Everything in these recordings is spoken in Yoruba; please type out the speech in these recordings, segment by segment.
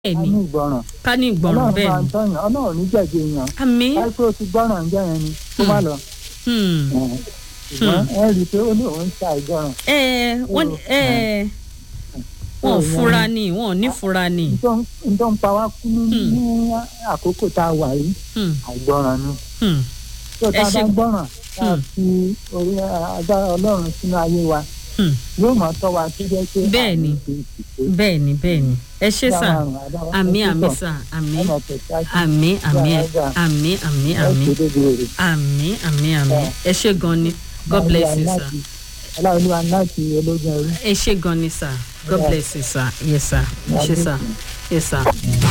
bẹ́ẹ̀ a ni ní ìgbọràn ká ní ìgbọràn ọlọ́run bẹ́ẹ̀ máa ń ni tọ́yàn ọlọ́run ní jẹ̀bi èèyàn àmì káṣí ó ti gbọ́ràn ń jẹ́ yẹn ni kó má lọ hmm, ṣùgbọ́n ẹ rí i pé ó ní òun ń ta ìgbọràn ẹ wọ́n ní- ẹ wọn ò fura ni wọn ò ní fura ni n tó ń pa wá kú ní Hmm. ní àkókò tá a wà yìí Hmm, àìgbọràn ni hmm, tó tá Ẹ a bá ṣe- gbọ́ràn tá a Hmm. fi orí agbára ọlọ́run sínú ayé wa hmm. yóò máa tọ́ wa tó jẹ́ pé Bẹ́ẹ̀ ni. bẹ́ẹ̀ ni bẹ́ẹ̀ ni ẹ ṣe sà àmì àmì sà àmì àmì àmì àmì àmì àmì àmì àmì àmì ẹ ṣe gan ni god bless you sir. aláwọ̀ láti ológun ẹrú. ẹ ṣe gan ni sir god bless you sir yes sir ẹ ṣe sir yes sir.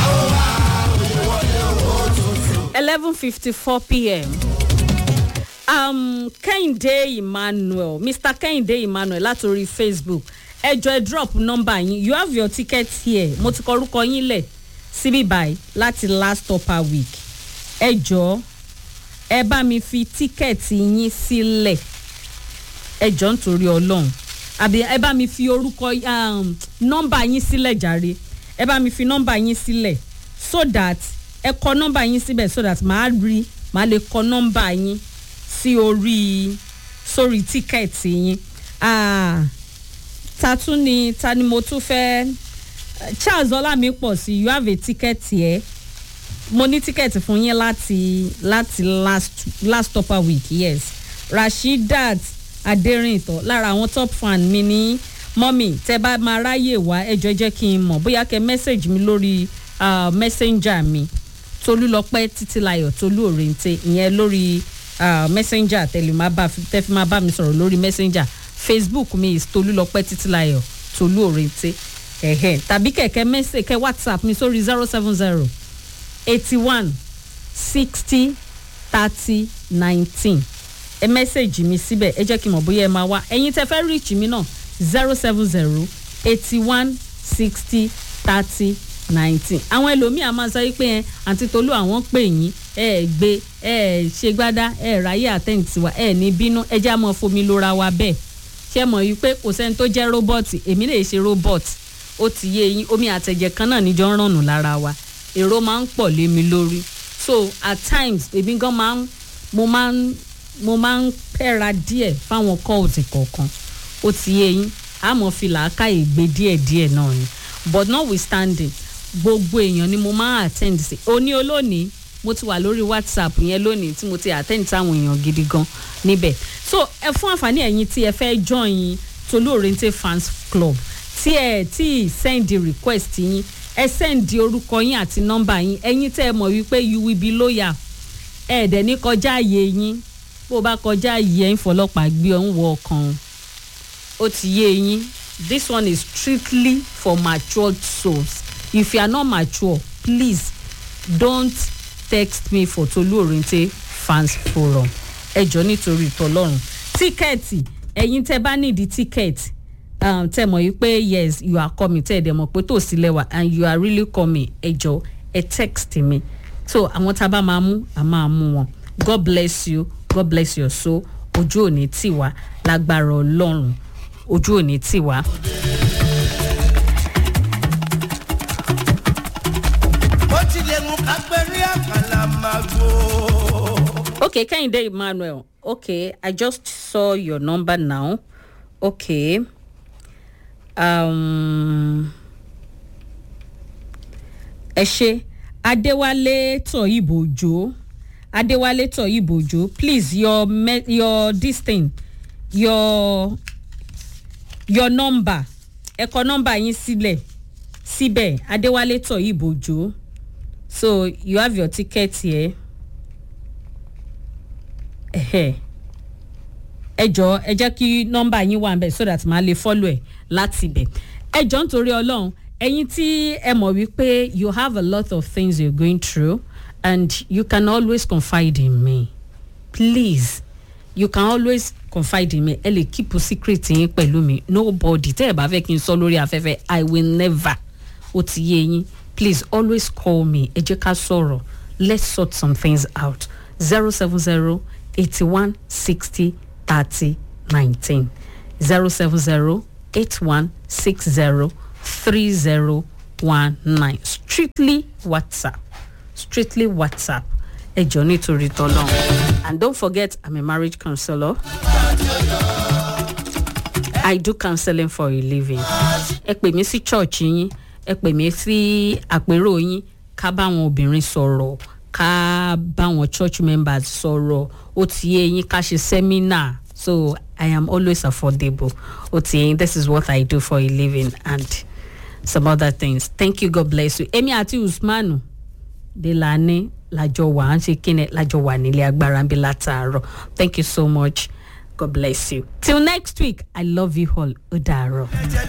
eleven fifty four pm um, kẹ́hìndé emmanuel mr kẹ́hìndé emmanuel látòrí facebook ẹ jọ ẹ drop number yín you have your ticket here mo ti kọ orúkọ yín lẹ̀ síbí báyìí láti last upper week ẹ jọ ẹ bá mi fi tíkẹ́ẹ̀tì yín sílẹ̀ ẹ jọ nítorí ọlọ́run àbí ẹ bá mi fi orúkọ um, nọ́mbà yín sílẹ̀ jàre ẹ bá mi fi nọ́mbà yín sílẹ̀ so that ẹ kọ nọ́mbà yín síbẹ̀ so that màá rí màá lè kọ nọ́mbà yín sí orí sórí tíkẹ́ẹ̀tì yín Ah, ta tún ni ta ni mo tún fẹ́ charles ọlámipọ̀ sí you have a ticket here mo ní tíkẹ́ẹ̀tì fún yín láti láti last last upper week yes rasheedat aderinto lára àwọn top fan mi ní mọ́mì tẹ́ bá máa ráyè wá ẹjọ́ jẹ́ kí n mọ̀ bóyá kẹ́ message mi lórí uh, messenger mi tolúlọpẹ́ títílayọ̀ tolú òrèǹtẹ̀ ìyẹn lórí uh, messenger tẹ̀lé máa bá tẹ́ fi máa bá mi sọ̀rọ̀ lórí messenger facebook mi is tolúlọpẹ́ títílayọ̀ tolú òrèǹtẹ̀ ẹ̀hẹ̀ tàbí kẹ̀kẹ́ message kẹ́ whatsapp mi sórí zero seven zero eighty one sixty thirty nineteen ẹ mẹ́sẹ̀gì mi síbẹ̀ ẹ jẹ́ kí n mọ̀ bóyá ẹ máa wá ẹ̀yin tẹ fẹ́ reach mi náà zero seven zero eighty one sixty thirty nineteen àwọn ẹlòmíì a máa sọ wípé ẹ àǹtí tolú àwọn pè yín ẹ ẹ gbé ẹ ẹ ṣe gbádá ẹ ẹ ráyè àtẹ̀ǹtì tiwa ẹ ẹ ní bínú ẹ já mọ́ fomi lóra wa bẹ́ẹ̀ ṣé mọ̀ wípé kò sẹ́ni tó jẹ́ róbọ́ọ̀tì èmi lè ṣe róbọ́ọ̀tì ó ti yé yín omi àtẹ̀jẹ̀ kan náà níjọ́ ń rànnù lára wa èrò máa ń pọ̀ lé mi lórí so at times èmi gan máa ń mo máa ń mo máa ń pẹ́ra díẹ̀ fáwọn kọ́ọ̀tì kọ̀ọ̀kan ó ti yé yín àmọ́ fi làákàyè gbé díẹ̀díẹ̀ náà ni but notwithstanding gbogbo èèyàn ni mo máa attend sí òní olónìí mo ti wà lórí whatsapp yẹn lónìí tí mo ti attend sáwọn èèyàn gidi gan níbẹ̀ so ẹ fún àǹfààní ẹ̀yin tí ẹ fẹ́ join tolú oriente fans club tí ẹ tí send request yín ẹ send orúkọ yín àti nọ́mbà yín ẹ̀yin tẹ́ ẹ mọ̀ wípé you will be loyal ẹ dẹ̀ ní kọjá àyè yín bó o bá kọjá àyè ẹ̀ ń fọlọ́pàá gbé ọ̀ ń wọ ọkàn ó ti yé yín this one is strictly for matured souls if you are not mature please don't text me for tolu orinte fans forum ẹ jọ nítorí ìtọ́lọ́run tíkẹ́ẹ̀tì ẹ̀yin tẹ́ bá nídìí tíkẹ́ẹ̀tì um, tẹ́ mọ̀ yìí pé yes you are coming tẹ́ ẹ̀ dẹ̀ mọ̀ pé tó sí lẹ́wà and you are really coming ẹ jọ ẹ text mi so àwọn tá a bá máa mú a máa mú wọn god bless you god bless your soul ojú òní tì wá lágbára ọlọ́run ojú òní tì wá. bó tilẹ̀ mú kápẹ́rí àkàlà máa gbó. okay kehinde emmanuel okay i just saw your number now okay um, ẹ ṣe adéwálé tọyìnbó òjò adéwálé tọyìnbó òjò please your me your this thing your your number ẹ kọ number yín sílẹ̀ síbẹ̀ adéwálé tọyìnbó òjò so you have your ticket here ẹ̀hẹ́ ẹ jọ ẹ jẹ́ kí nọ́mbà yín wà nbẹ̀ so that màá lè follow ẹ̀ láti ibẹ̀ ẹ jọ nítorí ọlọ́run ẹ̀yin tí ẹ mọ̀ wípé you have a lot of things you're going through and you can always confide in me please you can always confide in me ẹ lè keep secret yín pẹ̀lú mi nobody tẹ́ ẹ bá fẹ́ kí n sọ lórí afẹ́fẹ́ i will never ó ti yé yín please always call me ẹ jẹ́ ká sọ̀rọ̀ let's sort some things out zero seven zero eighty one sixty thirty nineteen zero seven zero eight one six zero three zero one nine strictly whatsapp strictly whatsapp ẹ jọ nítorí tọ́lọ́ and don't forget i'm a marriage counselor i do counseling for a living ẹ pè mí sí church yín ẹ pè mí sí àpérò yín ká báwọn obìnrin sọ̀rọ̀ ká báwọn church members sọ̀rọ̀ ó ti yé yín ká ṣe seminar so i am always affordable ó ti yé yín this is what i do for a living and some other things thank you god bless you èmi àti usmanu delani lájọ wà á ń ṣe kíni lájọ wà nílé agbára ń bí látàárọ̀ thank you so much god bless you till next week i love you all ó dàárọ̀.